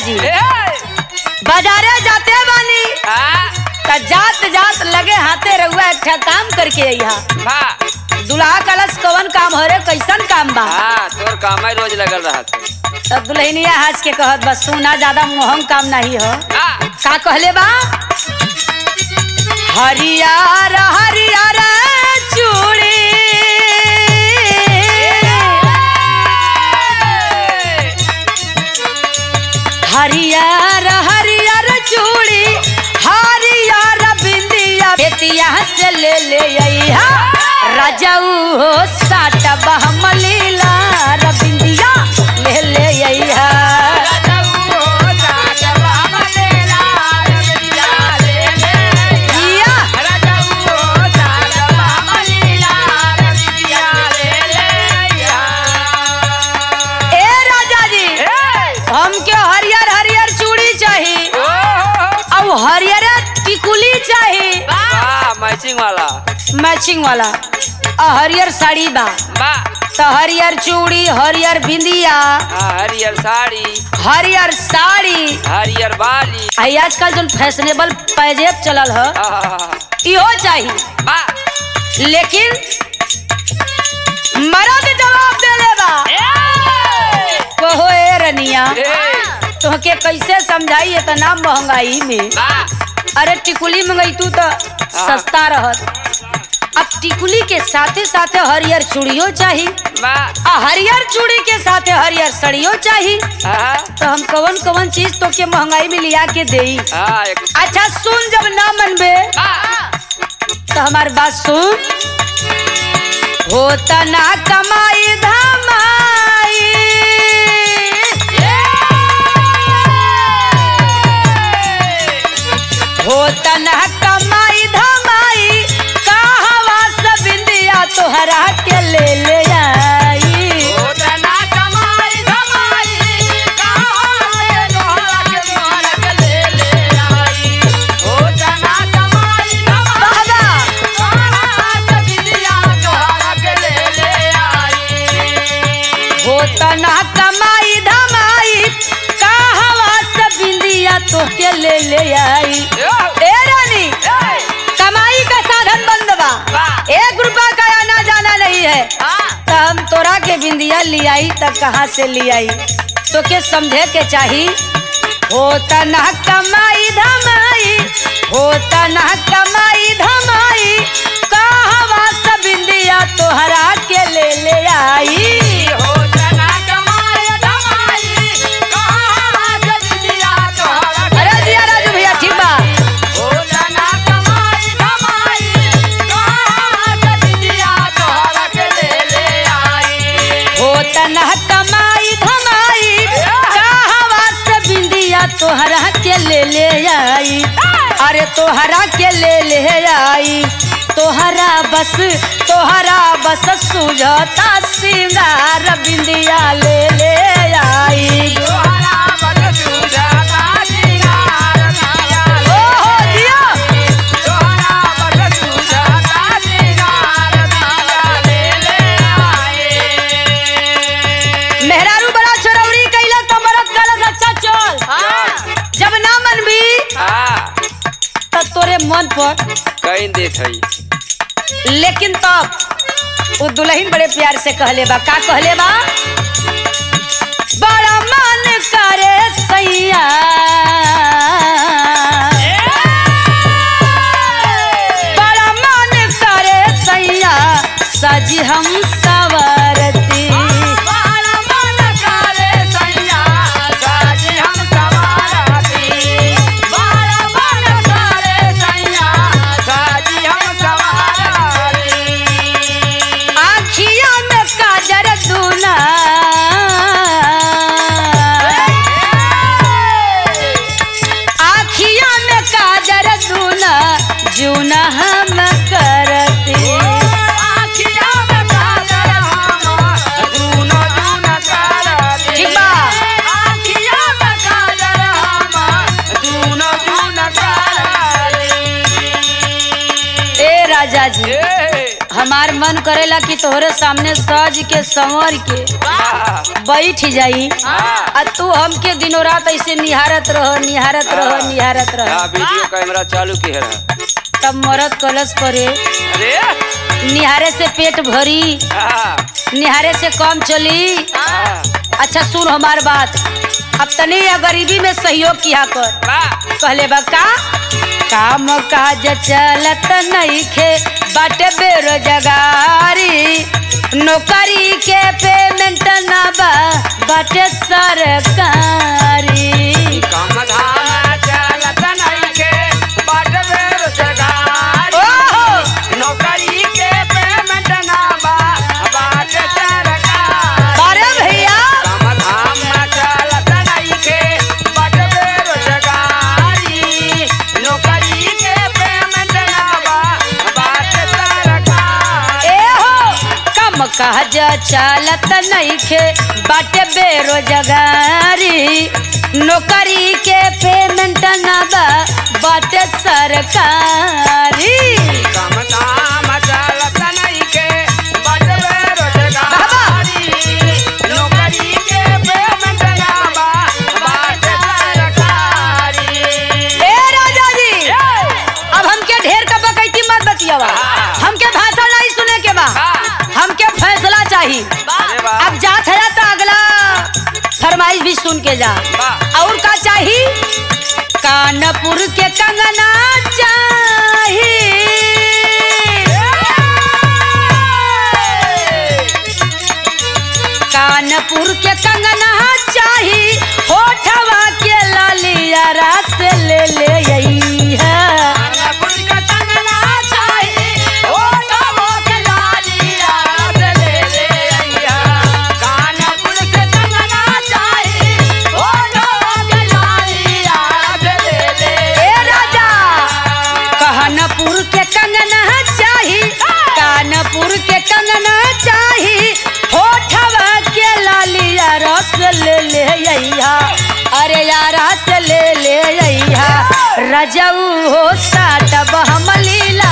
जी ए बाजारे जाते बानी हाँ त जात जात लगे हाथे रहुआ एक ठा काम करके अइहा हाँ दुल्हा कलश कवन काम हो रे कैसन काम बा हाँ तोर काम रोज लगल रहा तब दुल्हनिया हंस के कहत बस सुना ज्यादा मोहम काम नहीं हो हाँ का कहले बा हरियर हरियर चूड़ी हरियर हरियर चूड़ी हरियर बिंदिया बेतिया से ले ले अइहा राजाऊ हो साट बहमलीला रबिंदिया ले ले अइहा जिया ए राजा जी हमके हरियर हरियर चूड़ी चाहिए और हरियर टिकुली चाहिए मैचिंग वाला मैचिंग वाला और हरियर साड़ी बा बा तो हरियर चूड़ी हरियर बिंदिया हाँ, हरियर साड़ी हरियर साड़ी हरियर बाली आई आजकल जो फैशनेबल पैजेब चलल ह हाँ, इहो चाहिए बा लेकिन मर्द जवाब देले बा कहो ए रनिया ए, तुहके कैसे समझाई इतना महंगाई में बा अरे टिकुली मंगई तू तो सस्ता रहत अब टिकुली के साथे साथे हरियर चूड़ियो चाहिए बा आ हरियर चूड़ी के साथे हरियर सड़ियो चाहिए हाँ, तो हम कवन कवन चीज तो के महंगाई में लिया के देई हाँ, एक अच्छा सुन जब ना मनबे बा तो हमार बात सुन होता ना कमाई धमाई होता ना कमाई धमाई कहवा सब इंदिया तोहरा के ले ले आई बाबा होता ना कमाई धमाई कहवा सब इंदिया तोहके ले ले आई ए रानी कमाई का साधन बंद बा एक रुपया का आना जाना नहीं है तो हम तोरा के बिंदिया लियाई तब कहाँ से लियाई तो के समझे के चाही होता ना कमाई धमाई होता ना कमाई धमाई कहवा सब बिंदिया तोहरा के ले ले आई अरे जिया राजू भैया ठीक बा होता ना कमाई धमाई कहवा से बिंदिया तोहरा के ले ले आई अरे तोहरा के ले ले आई तोहरा बस तोहरा बस सुझता सिंगार बिंदिया ले ले आई ओ हो दिया मेहरारू बड़ा चरौड़ी कैला तो मरद कलस अच्छा चल जब ना मन भी हाँ, तब तोरे मन पर कहीं देत हई लेकिन तब वो दुल्हन बड़े प्यार से कहले बा का कहले बा बड़ा मन करे सैया बड़ा मन करे सैया सजी हम सवरती आखिया में काजर दूना हमार मन करेला कि तोहरे सामने सज के संवर के हाँ बैठ जाई हाँ। आ तू हमके दिनों रात ऐसे निहारत रह निहारत रह हाँ। निहारत रह हाँ वीडियो कैमरा चालू की है तब मरद कलश करे अरे निहारे से पेट भरी हाँ निहारे से कम चली हाँ अच्छा सुन हमार बात अब तनी या गरीबी में सहयोग किया कर वाह कहले बा का काम काज चलत नइखे बाटे बेरोजगारी नौकरी के पेमेंट ना बा बाटे सरकारी काम धाम चलत नइखे, बाट बेरोजगारी। ओहो! नौकरी के पेमेंट ना बा, बाट सरकारी। अरे भैया काम धाम चलत नइखे, बाट बेरोजगारी। नौकरी के पेमेंट ना बा, बाट सरकारी। ए हो कम काज चलत नइखे बाटे बेरोजगारी नौकरी के पेमेंट ना बा बाटे सरकारी काम धाम चलत नइखे, बाट बेरोजगारी। नौकरी के पेमेंट ना बा, बाट सरकारी। ए राजा जी अब हमके ढेर का बकैती मत बतियावा हाँ। हमके भाषण नहीं सुने के बा हाँ। हमके फैसला चाहिए अरे वाह। अब जात है तो अगला फरमाइश भी सुन के जा वाह। और का चाहिए कानपुर के कंगना चाहिए कानपुर के कंगना चाही होठवा के लालिया रास ले ले यही है कानपुर का कंगना चाही, होठों के लालिया रस ले ले अइहा। कानपुर के कंगना चाही, होठों के लालिया रस ले ले ए राजा कानपुर के कंगना चाही कानपुर के कंगना चाही होठवा के लालिया रस ले ले अइहा अरे यार रस ले ले अइहा रजऊ हो साटब हम लीला